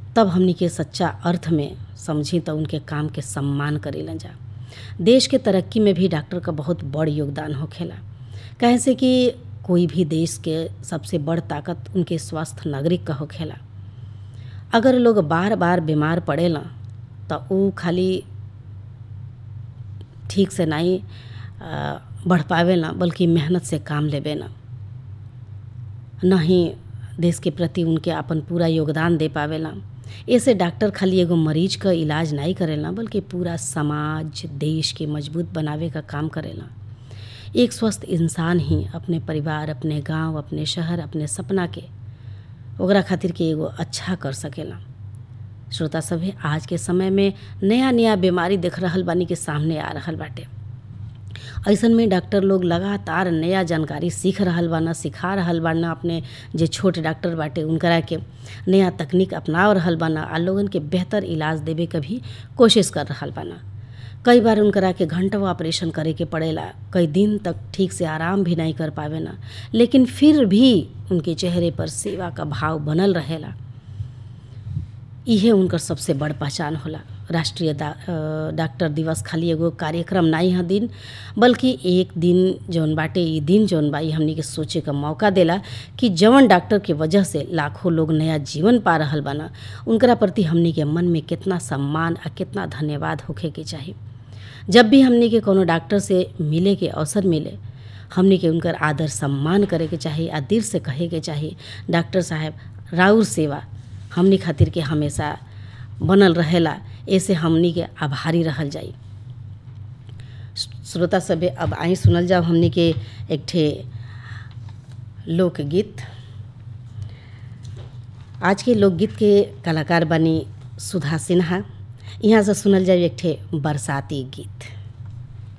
तब हमनी के सच्चा अर्थ में समझी तो उनके काम के सम्मान करेलन जा देश के तरक्की में भी डॉक्टर का बहुत बड़ योगदान होखेला कहे से कि कोई भी देश के सबसे बड़ ताकत उनके स्वस्थ नागरिक का होखेला अगर लोग बार बार बीमार पड़ेला तो ऊ खाली ठीक से नहीं बढ़ पावेला बल्कि मेहनत से काम लेवे ना नहीं देश के प्रति उनके अपन पूरा योगदान दे पावेला ऐसे डॉक्टर खाली एगो मरीज का इलाज नहीं करेला बल्कि पूरा समाज देश के मजबूत बनावे का काम करेला एक स्वस्थ इंसान ही अपने परिवार अपने गांव अपने शहर अपने सपना के ओकरा खातिर के एगो अच्छा कर सकेला श्रोता सभे आज के समय में नया नया बीमारी देख रहल बानी के सामने आ रहल बाटे ऐसन में डॉक्टर लोग लगातार नया जानकारी सीख रहल बाना सिखा रहल बाना अपने जे छोट डॉक्टर बाटे उनकरा के नया तकनीक अपनाव रहल बाना आ लोगन के बेहतर इलाज देवे के भी कोशिश कर रहल बाना कई बार उनकरा के घंटों ऑपरेशन करे के पड़ेला कई दिन तक ठीक से आराम भी नहीं कर पावे ना लेकिन फिर भी उनके चेहरे पर सेवा का भाव बनल रहेला इहे उनकर सबसे बड़ पहचान होला राष्ट्रीय डॉक्टर दिवस खाली एगो कार्यक्रम नहीं है दिन बल्कि एक दिन जौन बाटे ई दिन जौन बा ई हमनी के सोचे का मौका देला कि जवन डॉक्टर के वजह से लाखों लोग नया जीवन पा रहल बाना उनकरा प्रति हमनी के मन में कितना सम्मान आ कितना धन्यवाद होखे के चाही जब भी हमनी के कोनो डॉक्टर से मिले के अवसर मिले हमनी के उनकर आदर सम्मान करे के चाही आ दिल से कहे के चाही डॉक्टर साहब राउर सेवा हमनी खातिर के हमेशा बनल रहेला ऐसे हमनी के आभारी रहल जाई श्रोता सभे अब आई सुनल जाओ हमनी के एक ठे लोकगीत आज के लोकगीत के कलाकार बनी सुधा सिन्हा यहाँ से सुनल जाए एक ठे बरसाती गीत